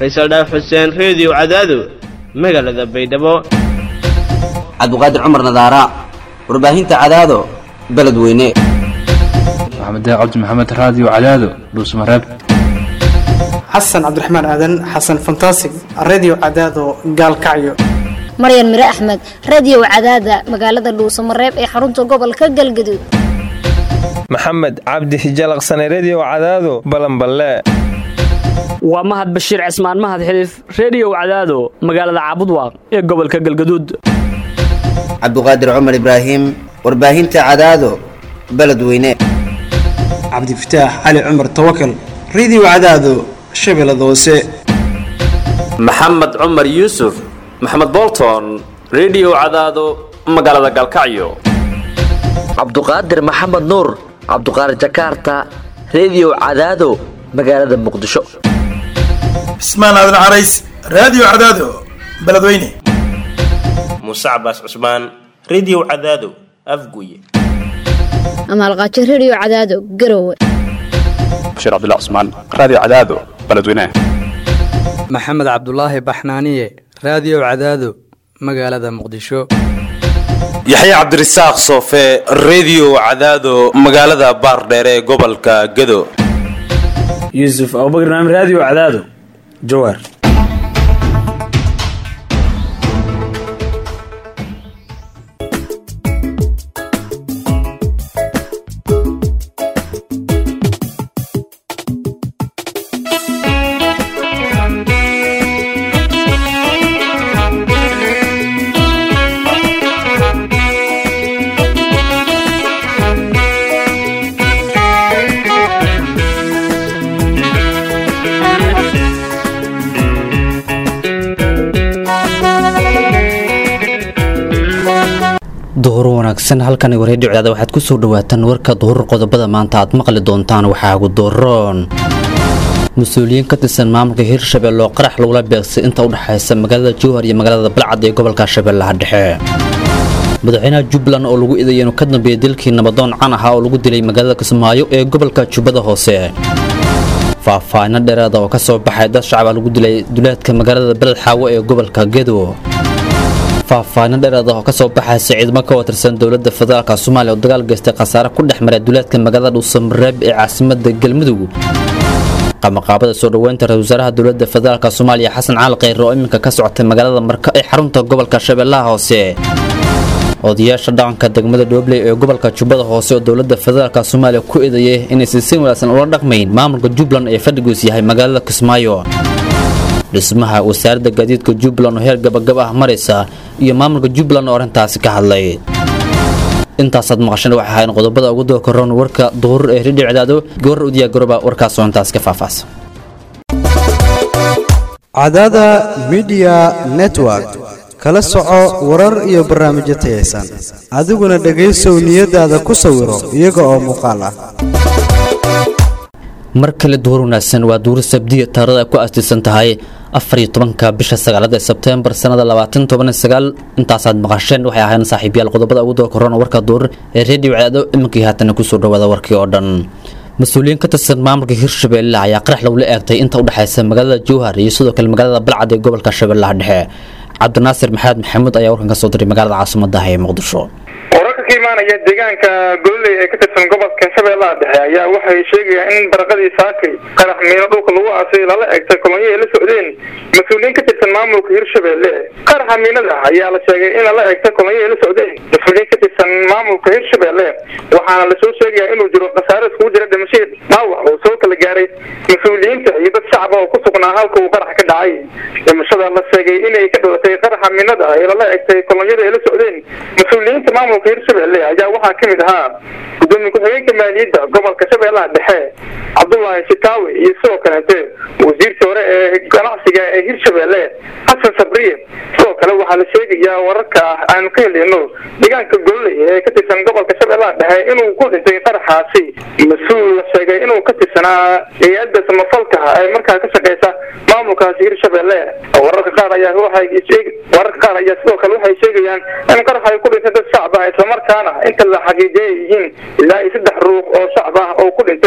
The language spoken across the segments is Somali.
faysal dhaaf xuseen reediyo cadaado magaalada baydhabo cabdiqaadir cumar nadaara warbaahinta cadaado beledweyne maxamed cabdi maxamed raadiyo cadaado dhuusmareeb xasan cabdiraxmaan aadan xasan fantasig redio cadaado gaalkacyo maryan mire axmed radio cadaada magaalada dhuusamareeb ee xarunta gobolka galgaduud maxamed cabdi hijalaqsane redio cadaado balanballe waa mahad bashiir cismaan mahad xiliif reediyow cadaado magaalada caabudwaaq ee gobolka galgaduud cabdiqaadir cumar ibraahim warbaahinta cadaado beledweyne cabdifataax cali cumar tawakal redio cadaado shabeellada hoose maxamed cumar yuusuf maxamed bolton redio cadaado magaalada galkacyo cabduqaadir maxamed nuur cabduqaadir jakaarta redio cadaado magaalada muqdisho cismaan aadan carays raadiyo cadaado beledweyne muuse cabaas cusmaan redio cadaado afguye amaalqaajo redio cadaado garowe bashiir cabdilla cusmaan raadiyo cadaado beledweyne maxamed cabdulaahi baxnaaniye raadiyo cadaado magaalada muqdisho yaxya cabdirasaaq soofe redio cadaado magaalada baardheere ee gobolka gado yuusuf abubakr naam raadiyo cadaado jawaar duhur wanaagsan halkan wareedhi cdaada waxaad ku soo dhawaataan warka duhur qodobada maanta aad maqli doontaan waxaa ugu doroon mas-uuliyiin ka tirsan maamulka hirshabelle oo qarax lagula beegsay inta u dhexaysa magaalada jowhar iyo magaalada balcad ee gobolka shabeellaha dhexe madaxweynaha jubbaland oo lagu idayay inuu ka dambeeyay dilkii nabadoon can ahaa oo lagu dilay magaalada kismaayo ee gobolka jubbada hoose faahfaahino dheeraada oo ka soo baxay dad shacaba lagu dilay duleedka magaalada beled xaawo ee gobolka gedo faahfaahino dheeraad ah oo ka soo baxaysa ciidamo ka watirsan dowladda federaalka soomaaliya oo dagaal geystay khasaare ku dhex maray duleedka magaalada dhuusamareeb ee caasimada galmudug qamaqaabada soo dhoweynta ra-isul wasaaraha dowladda federaalk soomaaliya xasan cali kheyre oo iminka ka socotay magaalada marka ee xarunta gobolka shabeellaha hoose odayaasha dhaqanka degmada dhoobley ee gobolka jubbada hoose oo dowladda federaalk soomaaliya ku eedeeyay inaysan si wanaagsan ula dhaqmayn maamulka jubbaland ee fadhigiis yahay magaalada kismaayo dhismaha wasaaradda gaadiidka jubbaland oo heer gabagab ah maraysa iyo maamulka jubbaland oo arrintaasi ka hadlay intaasaad maqasheen waxay ahayn qodobada ugu doo koron warka duhur ee ridhic cadaado goor u diyaagoroba warkaas oo intaas ka faahfaahsan cadaada midiya network kala soco warar iyo barnaamijyo tayaysan adiguna dhegaysow niyadaada ku sawiro iyaga oo muuqaal ah mar kale duhur wanaagsan waa duuri sabdiya taarada ay ku aastaysan tahay afariyo tobanka bisha sagaalada ee sebteembar sanada labaatan toban sagaal intaasaad maqasheen waxay ahayn saaxiibyaal qodobada ugu doo korona warka duur ee reediyo cadaado iminkii haatana kusoo dhawaada warkii oo dhan mas-uuliyiin ka tirsan maamulka hirshabeelle ayaa qarax lagula eegtay inta u dhexaysa magaalada jowhar iyo sidoo kale magaalada balcad ee gobolka shabeellaha dhexe cabdinaasir maxamed maxamuud ayaa warkan ka soo diray magaalada caasimaddaah ee muqdisho wararka ka imaanaya deegaanka gololey ee ka tirsan gobolka shabeellaha dhexe ayaa waxay sheegayaan in baraqadii saakay qarax miino dhulka lagu aasay lala eegtay kolonyo ay la socdeen mas-uuliyiin ka tirsan maamulka hirshabeelle qaraxa miinada ayaa la sheegay in lala eegtay kolonyo ay la socdeen mas-uuliyiin ka tirsan maamulka hirshabeelle waxaana lasoo sheegaya inuu jiro khasaare iskugu jira dhimashiir dhaawac oo soo kala gaaray mas-uuliyiinta iyo dad shacaba oo ku sugnaa halka uu qarax ka dhacay dhimashada la sheegay inay ka dhalatay qaraxa miinada ee lala eegtay kolonyada ay la socdeen mas-uuliyiinta maamulka hirshabelle ayaa waxaa ka mid ahaa gudoomiye ku-xigeenka maaliyadda gobolka shabeellaha dhexe cabdullaahi shitaawi iyo sidoo kaleete wasiirkii hore ee ganacsiga ee hirshabelle xasan sabriye sidoo kale waxaa la sheegayaa wararka ah aanu ka helino deegaanka gololey ee ka tirsan gobolka shabeellaha dhexe inuu ku dhintay qaraxaasi mas-uul la sheegay inuu ka tirsanaa hay-adda samafalka ee markaa ka shaqeysa maamulkaasi hirshabelle wararka qaar ayaa waxay wararka qaar ayaa sidoo kale waxay sheegayaan in qarax ay ku dhintay dad shacab ah islamarkaana inta la xaqiijiyay yihiin ilaa iyo saddex ruux oo shacab ah oo ku dhintay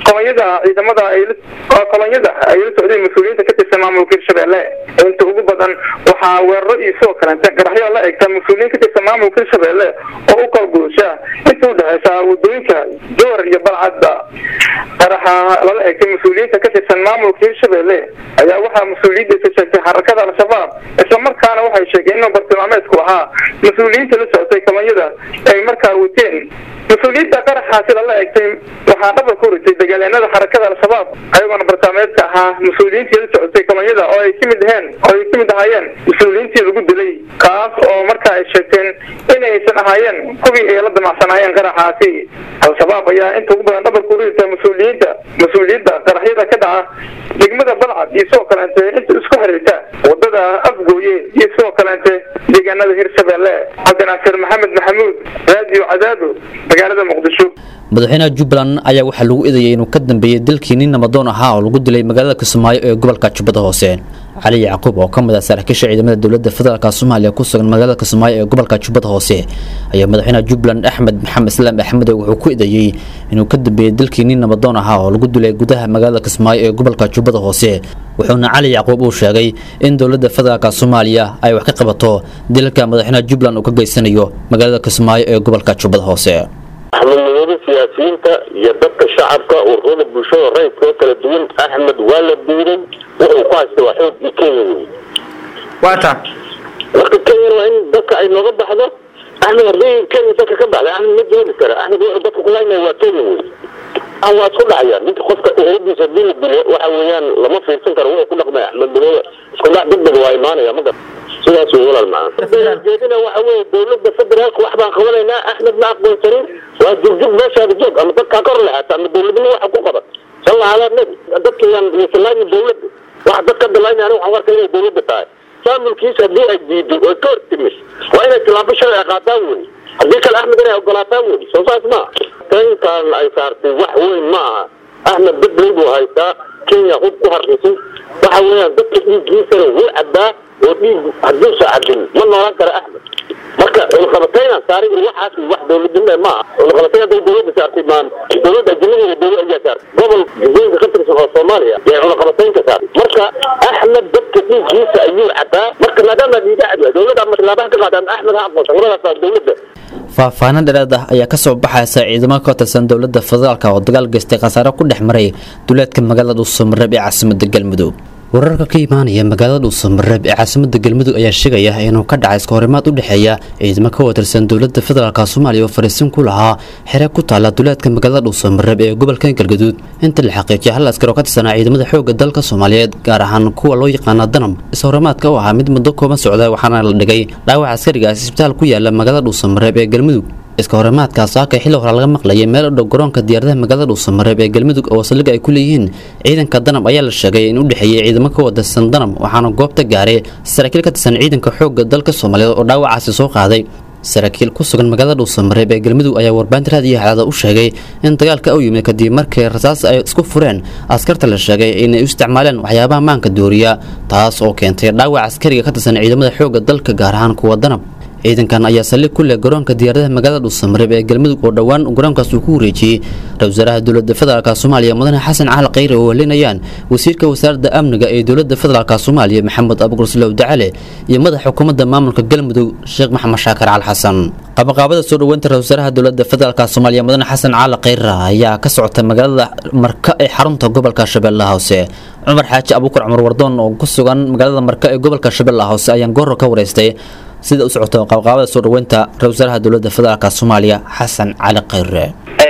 kolonyada ciidamada ay kolonyada ay la socdeen mas-uuliyiinta ka tirsan maamulka hirshabelle inta ugu badan waxaa weeraro iyo sidoo kalente qaraxyo la egta mas-uuliyiin ka tirsan maamulka hirshabelle oo u qalguusha inta udhexeysa wadooyinka jowar iyo balcadda qaraxa lala egtay mas-uuliyiinta ka tirsan maamulka hirshabelle ayaa waxaa mas-uuliyadiisa sheegtay xarakada al-shabaab islamarkaana waxay sheegeen inuu bartilmaameedku ahaa mas-uuliyiinta la socotay kolonyada ay markaa wateen mas-uuliyadda qaraxaasi lala egtay waxaa dhabar ku ritay dagaalyaanada xarakada al-shabaab ayagoona bartilmaameedka ahaa mas-uuliyiintii la socotay kolonyada oo ay kamid aheen oo ay kamid ahaayeen mas-uuliyiintii lagu dilay kaas oo marka ay sheegteen inaysan ahaayeen kuwii ay la damacsanaayeen qaraxaasi al-shabaab ayaa inta ugu badan dhabar ku rita mas-uuliyiinta mas-uuliyadda qaraxyada ka dhaca degmada balcad iyo sidoo kaleente inta isku xiriirta wadada afgooye iyo sidoo kaleente deegaanada hirshabelle cabdinaasir maxamed maxamuud raadiyo cadaado magaalada muqdisho madaxweynaha jubbaland ayaa waxaa lagu eedeeyay inuu ka dambeeyey dalkii nin namadoon ahaa oo lagu dilay magaalada kismaayo ee gobolka jubbada hoose cali yacquub oo ka mid ah saraakiisha ciidamada dowladda federaalk soomaaliya ku sugan magaalada kismaayo ee gobolka jubbada hoose ayaa madaxweynaha jubbaland axmed maxamed islaam axmed wuxuu ku eedeeyey inuu ka dambeeyey dalkii nin namadoon ahaa oo lagu dilay gudaha magaalada kismaayo ee gobolka jubbada hoose wuxuuna cali yacquub uu sheegay in dowladda federaalk soomaaliya ay wax ka qabato dilalka madaxweynaha jubbaland uu ka geysanayo magaalada kismaayo ee gobolka jubbada hoose axmednimada siyaasiyiinta iyo dadka shacabka ururada bulshada rayidka oo kala duwan axmed waa la diiday wuxuu ku haysta waa xoogii kenya wey waata marka kenya waa in dadka ay nooga baxdo axmed haddii kenya dadka ka baxda axmed ma joogi kara axmed wuxuu dadka kulaynaya waa kenya wey ah waa isku dhacaya ninka qofka eheladiisa haddii la dilo waxa weeyaan lama fiirsan karo wuxuu ku dhaqmaya axmed madoobe isku dhac degdeg waa imaanaya ma gar sidaas wey walaal macaan jeedina waxa weeye dowladda federaalka wax baan qabanaynaa axmed ma aqoonsanin waa jugjug meeshaada joog ama dadkaa kor leexata ama dowladnimo waxa ku qaban salla calaa nabi dadkayaan islaami dowladda waxa dadka dalaynaya aniga waxaan warka inay dowladda tahay maamulkiisa haddii ay diido oo ka hortimis waa inay tilaabo shalay ay qaataan wey haddii kale axmed inay ogolaataan wey soo saas ma taynkan ay saartay wax weyn ma aha axmed dad weyn buu haystaa kenya hub ku harqisay waxa weeyaan dadka dhiiggiisana wuu cabbaa oo dhiig hadduusa cabbin ma noolaan kara axmed marka cunaqabatayna saaray waxaas wax dowladnimo ma aha cunaqabatay hadday dowladda saartay maan dowladda ajnabiga dowlad ayaa saartay gobol jubooyinka ka tirsan oo soomaaliya yay cunaqabataynka saartay marka axmed dadka dhiiggiisa ayuu cabbaa marka maadaama dhiiga cadwa dowladda ama tilaabaha ka qaadaan axmed ha aqoonsan labadaas baa dowladda faahfaahin dheeraad ah ayaa kasoo baxaysa ciidamo ka tirsan dowladda federaalk oo dagaal geystay khasaare ku dhex maray duleedka magaalada dhuusamareeb ee caasimada galmudug wararka ka imaanaya magaalada dhuusamareeb ee caasimada galmudug ayaa sheegaya inuu ka dhacay iskahorimaad u dhexeeya ciidamo ka watirsan dowladda federaalk soomaaliya oo fariisin ku lahaa xere ku taala duleedka magaalada dhuusamareeb ee gobolka galgaduud inta la xaqiijiyay hal askar oo ka tirsanaa ciidamada xoogga dalka soomaaliyeed gaar ahaan kuwa loo yaqaana danam iskahorimaadka oo ahaa mid muddo kooban socda waxaana la dhigay dhaawac askarigaas isbitaal ku yaala magaalada dhuusamareeb ee galmudug iska horimaadkaas saaka xilli hore laga maqlayay meel u dhow garoonka diyaaradaha magaalada dhuusamareeb ee galmudug oo saldhig ay ku leeyihiin ciidanka danab ayaa la sheegay in u dhexeeyey ciidamo ka wadarsan danab waxaana goobta gaaray saraakiil ka tirsan ciidanka xoogga dalka soomaaliyeed oo dhaawacaasi soo qaaday saraakiil ku sugan magaalada dhuusamareeb ee galmudug ayaa warbaahinta raadiyo hadaada u sheegay in dagaalka u yimid kadib markii rasaas ay isku fureen askarta la sheegay inay u isticmaaleen waxyaabaha maanka dooriya taas oo keentay dhaawac askariga ka tirsan ciidamada xoogga dalka gaar ahaan kuwa danab ciidankan ayaa saldhig ku leh garoonka diyaaradaha magaalada dhuusamareeb ee galmudug oo dhowaan garoonkaas uu ku wareejiyey ra-isul wasaaraha dowladda federaalk soomaaliya mudane xasan cali khayre oo helinayaan wasiirka wasaaradda amniga ee dowladda federaalk soomaaliya maxamed abugurslow dacale iyo madaxa xukuumadda maamulka galmudug sheekh maxamed shaakar cali xasan qabaqaabada soo dhoweynta ra-isul wasaaraha dowladda federaalk soomaaliya mudane xasan cali khayre ayaa ka socota magaalada marka ee xarunta gobolka shabeellaha hoose cumar xaaji abuukar cumar wardoon oo ku sugan magaalada marka ee gobolka shabeellaha hoose ayaan goorro ka wareystay sida u socoto qabqaabada soo dhoweynta ra-isul wasaaraha dowladda federaalk soomaaliya xasan cali khayre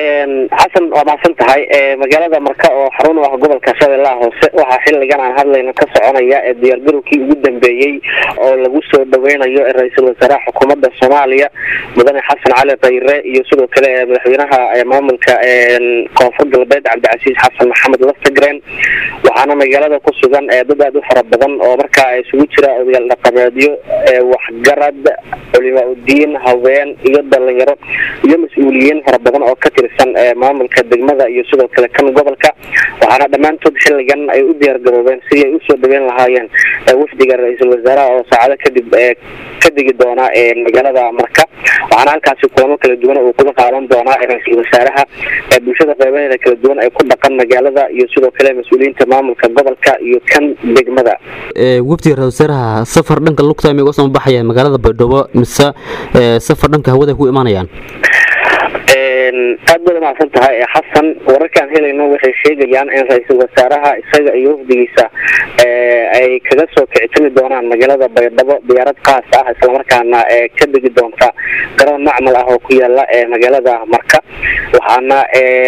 xasan waa mahadsan tahay magaalada marka oo xarun u ah gobolka shabeellaha hoose waxaa xiligan aan hadlayno ka soconaya ee diyaargarowkii ugu dambeeyey oo lagu soo dhaweynayo ra-iisul wasaaraha xukuumadda soomaaliya mudane xasan cali khayre iyo sidoo kale madaxweynaha maamulka koonfur galbeed cabdicasiis xasan maxamed lastagren waxaana magaalada ku sugan dad aad u fara badan oo markaa isugu jira odayaal dhaqameedyo waxgarad culimaa udiin haween iyo dhalinyaro iyo mas-uuliyiin fara badan oo ka tirsan ee maamulka degmada iyo sidoo kale kan gobolka waxaana dhammaantood xilligan ay u diyaar garoobeen sidii ay usoo dhaweyn lahaayeen wafdiga ra-iisul wasaaraha oo saacado kadib ka degi doona magaalada marka waxaana halkaasi kulamo kala duwan uu kula qaadan doonaa ra-iisul wasaaraha bulshada qeybaheeda kala duwan ee ku dhaqan magaalada iyo sidoo kale mas-uuliyiinta maamulka gobolka iyo kan degmada wafdiga ra-isul wasaaraha safar dhanka lugta may uga soo baxayaan magaalada baydhabo mise safar dhanka hawada ku imaanayaan aad baad umacsan tahay xasan wararkaan helayno waxay sheegayaan in ra-iisul wasaaraha isaga iyo wafdigiisa ay kaga soo kicitimi doonaan magaalada baydhabo diyaarad qaas ah islamarkaana ka degi doonta garoon macmal ah oo ku yaala magaalada marka waxaana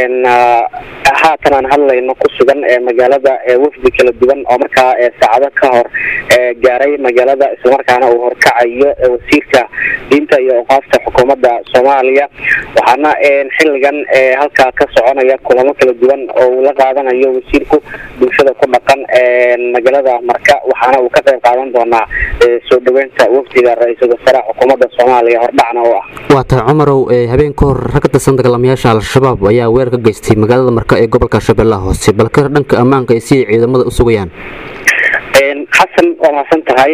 haatan aan hadlayno ku sugan magaalada wafdi kala duwan oo markaa saacado ka hor gaaray magaalada islamarkaana uu horkacayo wasiirka diinta iyo oqaafta xukuumadda soomaaliya waxaana xilligan halkaa ka soconaya kulamo kala duwan oo uu la qaadanayo wasiirku bulshada ku dhaqan magaalada marka waxaana uu ka qayb qaadan doonaa soo dhaweynta wafdiga ra-iisul wasaaraha xukuumadda soomaaliya hordhacna oo ah waa tahay cumarow habeen ka hor rag ka tirsan dagaalamayaasha al-shabaab ayaa weerar ka geystay magaalada marka ee gobolka shabeellaha hoose balka dhanka ammaanka ay si ay ciidamada u sugayaan xasan waa mahadsan tahay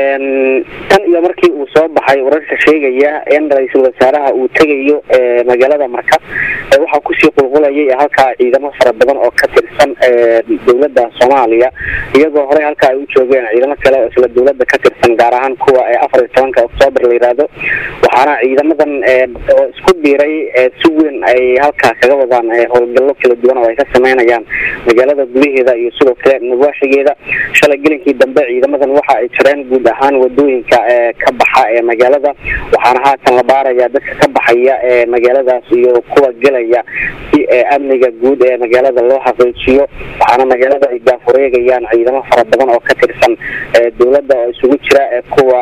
tan iyo markii uu soo baxay wararka sheegaya in ra-iisul wasaaraha uu tegayo magaalada marka waxaa kusii qulqulayay halkaa ciidamo fara badan oo ka tirsan dowladda soomaaliya iyagoo horey halkaa ay u joogeen ciidamo kale oo isla dowladda ka tirsan gaar ahaan kuwa afar iyo tobanka oktoobar la yiraahdo waxaana ciidamadan oo isku biiray si weyn ay halkaa kaga wadaan howlgallo kala duwan oo ay ka sameynayaan magaalada gudaheeda iyo sidoo kale nabaaxigeeda shalay gelinkii dambe ciidamadan waxa ay jireen guud ahaan wadooyinka ka baxa ee magaalada waxaana haatan la baaraya dadka ka baxaya ee magaaladaas iyo kuwa gelaya si amniga guud ee magaalada loo xaqiijiyo waxaana magaalada ay gaafureegayaan ciidamo fara badan oo ka tirsan dowladda oo isugu jira kuwa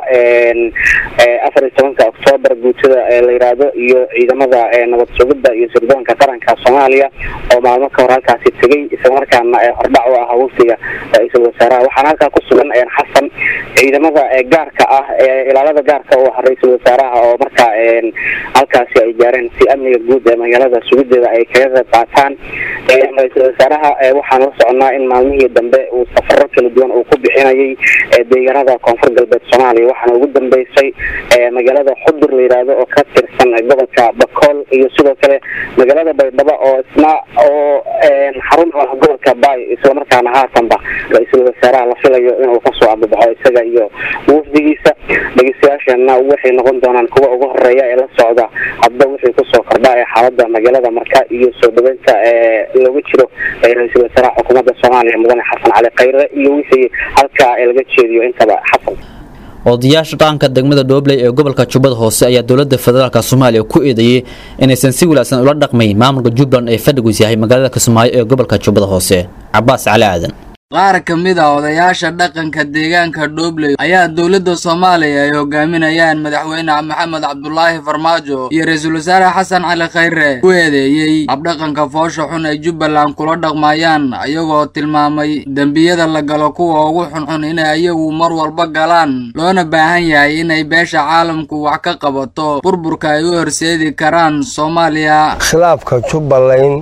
afar iyo tobanka oktoobar guutada la yiraahdo iyo ciidamada nabad sugidda iyo sirdoonka qaranka soomaaliya oo maalmo ka hor halkaasi tegay islamarkaana hordhac u ah wafdiga ra-iisul wasaaraha waxaana halkaa ku sugan xasan ciidamada gaarka ah ilaalada gaarka u ah ra-iisul wasaaraha oo markaa halkaasi ay gaareen si amniga guud ee magaalada sugideeda ay kaga qayb qaataan ra-iisul wasaaraha waxaan la soconaa in maalmihii dambe uu safaro kala duwan uu ku bixinayay deegaanada koonfur galbeed soomaaliya waxaana ugu dambeysay magaalada xudur la yiraahdo oo ka tirsan gobolka bakool iyo sidoo kale magaalada baydhabo oo isna oo xarun u ah gobolka baay islamarkaana haatanba ra-iisul wasaaraha la filayo inuu kasoo ambabaxo isaga iyo wafdigiisa dhegeystayaashana waxay noqon doonaan kuwa ugu horeeya ee la socda hadba wixii kusoo kordha ee xaalada magaalada marka iyo soo dhaweynta looga jiro ra-iisul wasaaraha xukuumadda soomaaliya mudane xasan cali khayre iyo wixii halkaa laga jeediyo intaba xasan odayaasha dhaqanka degmada dhoobley ee gobolka jubbada hoose ayaa dowladda federaalk soomaaliya ku eedeeyey inaysan si wanaagsan ula dhaqmayn maamulka jubbaland ee fadhigus yahay magaalada kismaayo ee gobolka jubbada hoose cabaas cali aadan qaar ka mid a odayaasha dhaqanka deegaanka dhoobley ayaa dowladda soomaaliya ay hogaaminayaan madaxweyne maxamed cabdulaahi farmaajo iyo ra-iisul wasaare xasan cali khayre ku eedeeyey habdhaqanka foosha xun ay jubbaland kula dhaqmayaan ayagoo tilmaamay dembiyada la galo kuwa ugu xunxun inay ayagu mar walba galaan loona baahan yahay inay beesha caalamku wax ka qabato burburka ay u horseedi karaan soomaaliya khilaafka jubbaland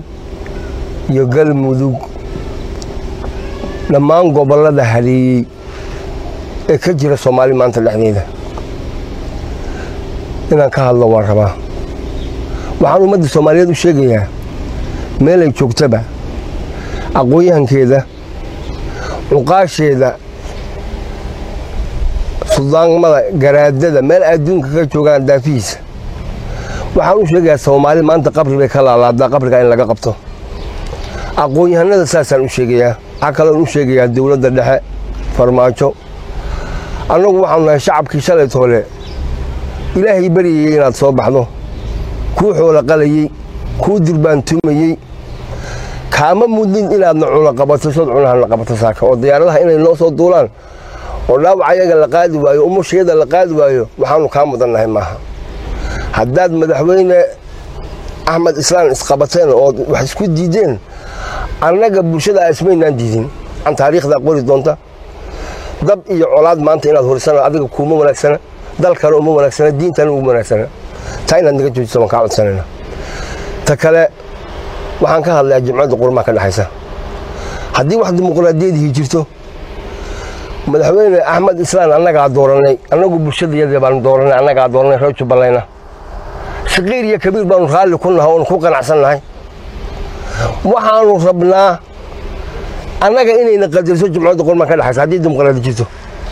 iyo galmudug dhammaan gobollada haleeyey ee ka jira soomaali maanta dhexdeeda inaan ka hadlo waan rabaa waxaan ummadda soomaaliyeed u sheegayaa meelay joogtaba aqoon-yahankeeda cuqaasheeda suldaanmada garaadada meel adduunka ka joogaan daafihiisa waxaan u sheegayaa soomaali maanta qabri bay ka laalaadaa qabriga in laga qabto aqoon-yahanada saasaan u sheegayaa waxaa kaloon u sheegayaa dowladda dhexe farmaajo annagu waxaanu nahay shacabkii shalayt hole ilaahay baryayey inaad soo baxdo kuu xoola qalayey kuu durbaantumayey kaama mudnin inaadna cuna qabato sood cunahana qabato saaka oo diyaaradaha inay noo soo duulaan oo dhaawac ayaga la qaadi waayo umusheeda la qaadi waayo waxaanu kaa mudannahay maaha haddaad madaxweyne axmed islaan isqabateen oo wax isku diideen annaga bulshada ismaynaan diidin an taariikhdaa qori doonta dab iyo colaad maanta inaad horisana adiga kuuma wanaagsana dalkana uma wanaagsana diintana uma wanaagsana taa inaad naga joojiso waan kaa codsanayna ta kale waxaan ka hadlayaa jimcadda qurmaa ka dhexaysa haddii wax dimuqraadiyadihii jirto madaxweyne axmed islaan annagaa dooranay annagu bulshadayadii baanu dooranay annagaa dooranay reer jubbalayna saqiir iyo kabiir baanu raalli ku nahay oonu ku qanacsannahay waxaanu rabnaa annaga inayna qadariso jimcadda qurmaa ka dhexaysa haddii dimuqraadi jirto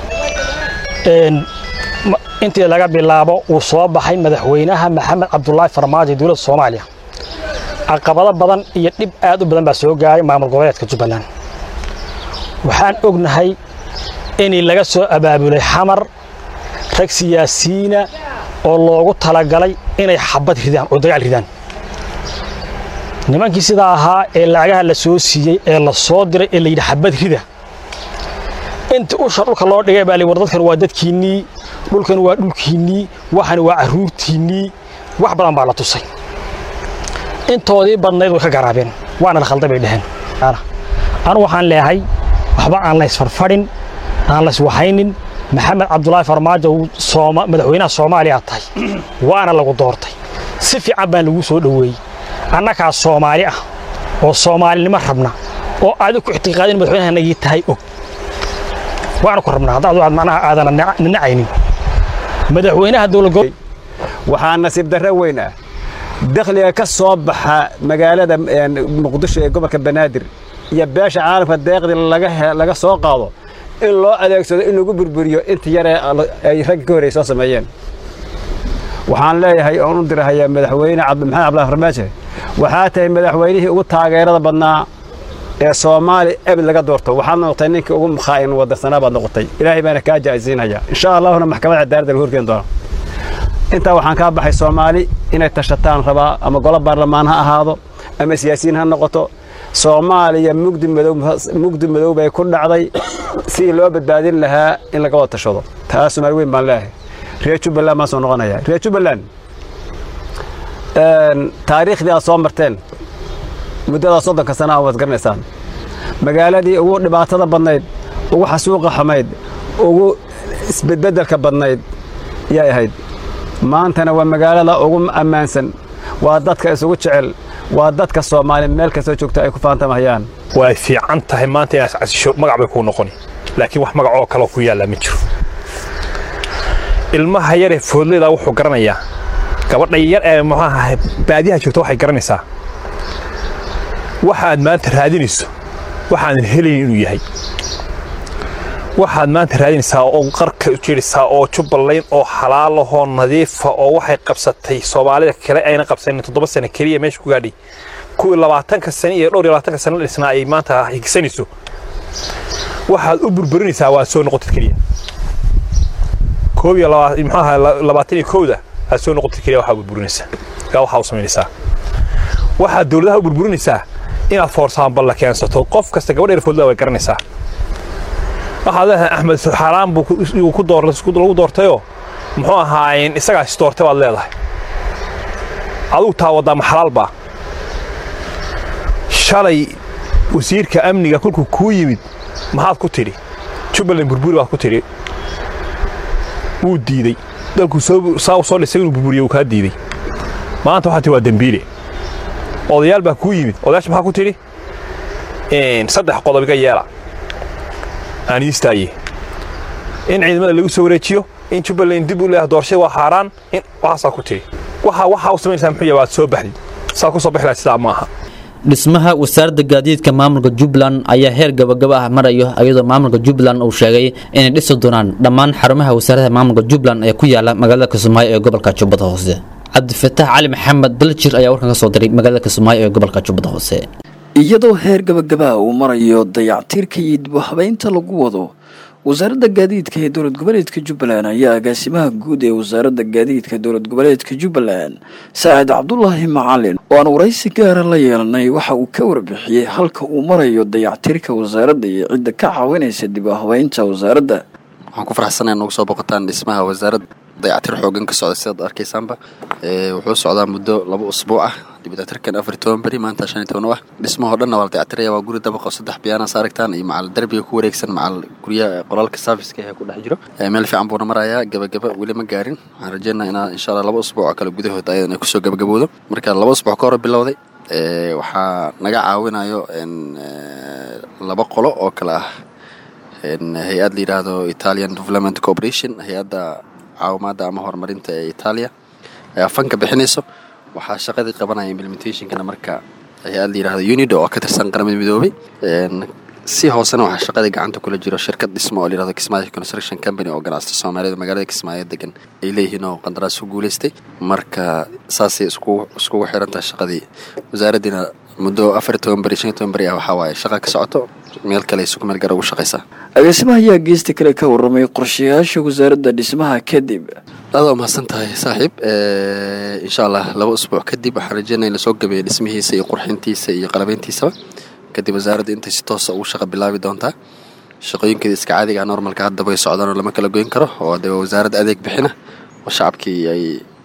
intii laga bilaabo uu soo baxay madaxweynaha maxamed cabdulaahi farmaajo dowladda soomaaliya caqabado badan iyo dhib aad u badan baa soo gaaray maamul goboleedka jubbaland waxaan ognahay inii laga soo abaabulay xamar rag siyaasiyiina oo loogu talagalay inay xabad ridaan oo dagaal ridaan nimankii sidaa ahaa ee lacagaha la soo siiyey ee la soo diray ee layidhi xabad rida inta usha dhulka loo dhigay baa war dadkan waa dadkiinnii dhulkan waa dhulkiinnii waxan waa carruurtiinnii wax badan baa la tusay intoodii badnayd way ka garaabeen waana la khalday bay dheheen anu waxaan leehay waxba aan la isfarfadhin aan la iswahaynin maxamed cabdulaahi farmaajo madaxweynaha soomaaliya tahay waana lagu doortay si fiican baan lagu soo dhoweeyey annagaa soomaali ah oo soomaalinimo rabna oo aadi ku ictiqaadin madaxweynahanagii tahay og waana ku rabnaa haddaad aad macnaha aadana ninacaynin madaxweynaha dowlad waxaa nasiib darro weyn ah dakhliga ka soo baxa magaalada muqdisho ee gobolka banaadir iyo beesha caalamka deeqdii laga soo qaado in loo adeegsado in lagu burburiyo inta yaree ay ragga ka horrey soo sameeyeen waxaan leeyahay oon u dirahayaa madaxweyne maxamed cabdulahi farmaajo waxaa tahay madaxweynihii ugu taageerada badnaa ee soomaali ebed laga doorto waxaad noqotay ninkii ugu mukhaa'in wadarsanaa baad noqotay ilaahay baana kaa jaa'isiinaya insha allahuna maxkamadda cadaaladda lagu horgeyn doona intaa waxaan kaa baxay soomaali inay tashataan rabaa ama golo baarlamaan ha ahaado ama siyaasiyiin ha noqoto soomaaliya mugdi madow mugdi madow bay ku dhacday sidii loo badbaadin lahaa in laga wada tashado taas soomaali weyn baan leeyahay reer jubbaland baan soo noqonaya reer jubbaland taariikhdii aad soo marteen muddadaa soddonka sana a waad garanaysaan magaaladii ugu dhibaatada badnayd ugu xasuuqa xumayd ugu isbedbeddelka badnayd yay ahayd maantana waa magaalada ugu ammaansan waa dadka isugu jecel waa dadka soomaali meel kastoo joogta ay ku faantamahayaan way fiican tahay maanta inaad casisho magac bay kuu noqoni laakiin wax magac oo kaloo ku yaallaa ma jiro ilmaha yaree foodleyda wuxuu garanayaa gabadha yar ee muxuaha baadiyaha joogta waxay garanaysaa waxaad maanta raadinayso waxaadan helayn inuu yahay waxaad maanta raadinaysaa oo qarka u jeedhaysaa oo jubbaland oo xalaalahoo nadiifa oo waxay qabsatay soomaalida kale ayna qabsanin toddoba sano keliya meesha ku gaadhay kuwii labaatanka sane iyo dhowr iyo labaatanka sano dhisnaa ay maanta higsanayso waxaad u burburinaysaa waa soo noqotid keliya koob iyo muxuaha labaatan iyo kowda aad soo noqotid keliya waxaa burburinaysaa gaa waxaa u samaynaysaa waxaad dowladaha u burburinaysaa inaad foorsaanbal la keensato qof kasta gabadh erfoodlaa way garanaysaa waxaad leedahay axmed xaaraan buu ku lagu doortayoo muxuu ahaayeen isagaa is doortay baad leedahay adugu taa waddaa ma xalaalbaa shalay wasiirka amniga kolkuu kuu yimid maxaad ku tidhi jubbaland burburi baad ku tidhi wuu diidey dalkuu saa u soo dhisay inuu burburiyo wuu kaa diidey maanta waxaa tihi waa dembiile odayaal baa kuu yimid odayaasha maxaa ku tidhi saddex qodob iga yeela aan iistaaye in ciidamada lagu soo wareejiyo in jubbaland dib u leeyahay doorashada waa xaaraan in waxaasaa ku tidhi waxa waxaa u samaynaysaa muxuu yahay waad soo baxdid saa ku soo bixi lahayd sidaa ma aha dhismaha wasaaradda gaadiidka maamulka jubbaland ayaa heer gabagaba ah marayo iyadoo maamulka jubbaland uu sheegay inay dhisi doonaan dhammaan xarumaha wasaaradaha maamulka jubbaland ee ku yaala magaalada kismaayo ee gobolka jubbada hoose cabdifataax cali maxamed daljir ayaa warkan ka soo diray magaalada kismaayo ee gobolka jubbada hoose iyadoo heer gabagabaa uu marayo dayactirka iyo dib u habeynta lagu wado wasaaradda gaadiidka ee dowlad goboleedka jubbaland ayaa agaasimaha guud ee wasaaradda gaadiidka dowlad goboleedka jubbaland saacid cabdulaahi macalin oo aan waraysi gaara la yeelanay waxa uu ka warbixiyey halka uu marayo dayactirka wasaaradda iyo cidda ka caawinaysa dib u habeynta wasaaradda waxaan ku faraxsanahay nagu soo boqotaan dhismaha wasaaradda dayactir xoogan ka socda sidaad arkaysaanba wuxuu socdaa muddo laba usbuuc ah dibdayactirkan afar iyo toban beri maanta shan iyo toban u ah dhismahoo dhanna waa la dayactiraya waa guri dabaqo saddex biyaanas aragtaan iyo macal derbiga ku wareegsan macal guryaha qolalka serviceka ee ku dhex jiro meel fiican buuna marayaa gabagaba weli ma gaarin waxaan rajeynaa inaa insha allah laba usbuuc oo kale gudahood ayadan ay kusoo gabagabowdo marka laba usbuuc ka hor bilowday ee, waxaa naga caawinayo een, ee, laba qolo oo kale ah een, hay-ad la yidhaahdo italian development corporation hay-adda caawimaadda ama horumarinta ee italia ayaa fanka bixinayso waxaa shaqadii qabanaya implementationkana marka hay-ad la yidhaahdo unido oo ka tirsan qaramada midoobay Een, si hoosena waxaa shaqadii gacanta kula jiro shirkad dhismo oo la yidhahdo kismaayo construction company oo ganacsata soomaalida magaalada kismaayo degan ay leeyihiin oo qandaraas ku guuleystay marka saasay isku iskugu xiran tahay shaqadii wasaaraddiina muddo afar iyo toban beri shan iyo toban beri ah waxaa waaye shaqa ka socoto meel kale ay suku meel gara ugu shaqaysaa agaasimaha ayaa geesta kale ka warramay qorshayaasha wasaaradda dhismaha kadib aad waa mahadsan tahay saaxiib Eh, insha allah laba usbuuc kadib waxaan rajeynaya in lasoo gabeeyo dhismihiisa iyo qurxintiisa iyo qalabeyntiisaba kadib wasaaradda intay si toosa ugu shaqa bilaabi doontaa shaqooyinkeeda iska caadiga ah normalka hadda way socdaan oo lama kala goyn karo oo de waa wasaaradda adeeg bixina oo shacabkii ay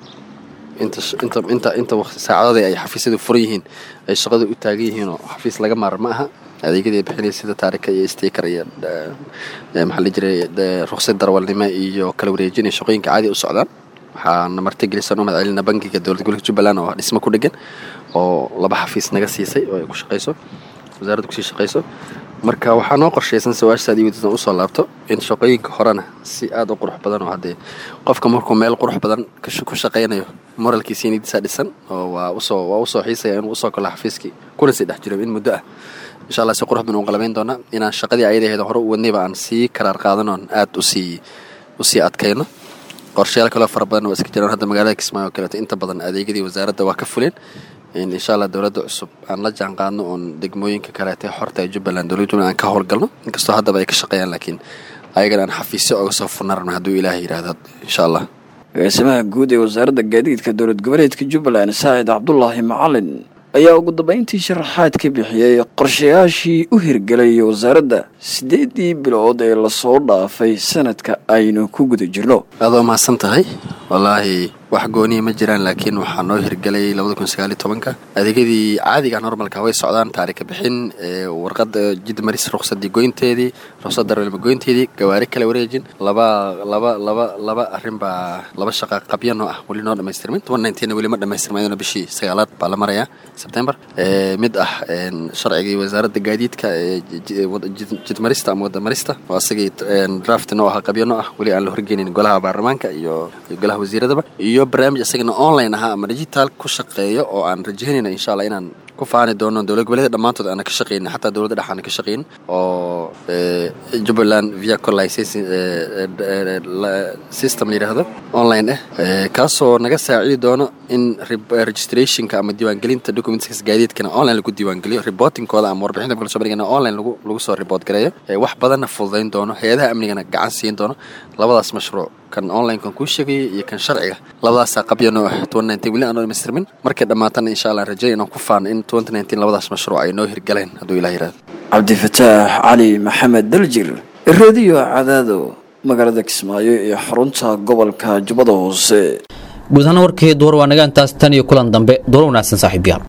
inta inta inta inta waqti saacadooda ay xafiisyadu furan yihiin ay shaqadu u taagan yihiin oo xafiis laga maarmo ma aha adeegyadii ay bixinaya sida taarika iyo sticker iyo eh, eh, maxaa la jiray eh, ruqsad darwalnimo iyo kala wareejin iyo shaqooyinka caadi u socdaan waxaana martigelisan u mahadcelina bangiga dowlad gobolka jubbaland oo dhismo ku dhegan oo laba xafiis naga siisay oo ay ku shaqayso wasaaradda kusii shaqayso marka waxaa noo qorshaysan sawaashaad iyo wadisan usoo laabto in shaqooyinka horena si aad u qurux badan oo haddee qofka markuu meel qurux badan ka sh- ku shaqaynayo moralkiisa nidiisa dhisan oo waa usoo waa usoo xiisaya inuu usoo galo xafiiskii kuna sii dhex jiro in muddo ah insha allah si qurux badan u qalabayn doonaa inaan shaqadii ayadaheeda hore u wadnayba aan sii karaar qaadanoon aad usii usii adkayno qorshayaal kaloo fara badan waa iska jiraan hadda magaalada kismaayo oo kaleeto inta badan adeegyadii wasaaradda waa ka fuleen in insha allah dowladda cusub aan la jaan qaadno oon degmooyinka kaleete xorta ee jubbaland dowladda jubbaland aan ka howlgalno inkastoo haddaba ay ka shaqeeyaan laakiin ayagana aan xafiisyo oga soo furna rabna hadduu ilaahay yidhaahdo insha allah agaasimaha guud ee wasaaradda gaadiidka dowlad goboleedka jubbaland saacid cabdulaahi macalin ayaa ugu dambeyntii sharaxaad ka bixiyey qorshayaashii u hirgelay wasaaradda siddeedii bilood ee lasoo dhaafay sanadka aynu ku guda jirno aadoo mahadsan tahay wallaahi wax gooniya ma jiraan laakiin waxaa noo hirgelay labada kun sagaal iyo tobanka adeegyadii caadiga normalka way socdaan taarika bixin ee warqada jidmaris ruqsadii goynteedii ruqsad darwelma goynteedii gawaari kala wareejin laba laba laba laba arrin baa laba shaqa qabyo noo ah weli noo dhamaystirmin toban nineteen weli ma dhamaystirmaydona bishii sagaalaad baa la marayaa sebtembar ee mid ah een, sharcigii wasaaradda gaadiidka ee ji- wada- jid- jidmarista ama wadamarista oo asagii een, draft noo ah qabyo noo ah weli aan la horgeynin golaha baarlamaanka iyo iyo golaha wasiiradaba iyo barnaamij isagana online ahaa ama digital ku shaqeeyo oo aan rajaynayna insha allah inaan ku faani doono dowlad goboleeda dhammaantood aana ka shaqeynin xataa dowladda dhex aana ka shaqeyn oo eh, jubbaland vehicle licensing eh, eh, la- system la yidhaahdo online ah eh, kaasoo naga saacidi doono in rib- eh, registrationka ama diiwaangelinta documentska gaadiidkana online lagu diiwaangeliyo reportingkooda ama warbixinta kala soo bandhigana online lagu lagu soo report gareeyo Eh, wax badanna fududayn doono hay-adaha amnigana gacan siin doono labadaas mashruuc kan online kan kuu sheegayay iyo kan sharciga labadaasaa qabya noo ah weli aan dhamaystirmin markay dhammaatana insha allah rajayn inaan ku faano in labadaas mashruuc ay noo hirgaleen hadduu ilah yidhahdo cabdifataax cali maxamed daljir radiyo cadaado magaalada kismaayo iyo xarunta gobolka jubbada hoose guud ahaan warkii duwar waa naga intaas tan iyo kulan dambe duwar wanaagsan saaxiibayaal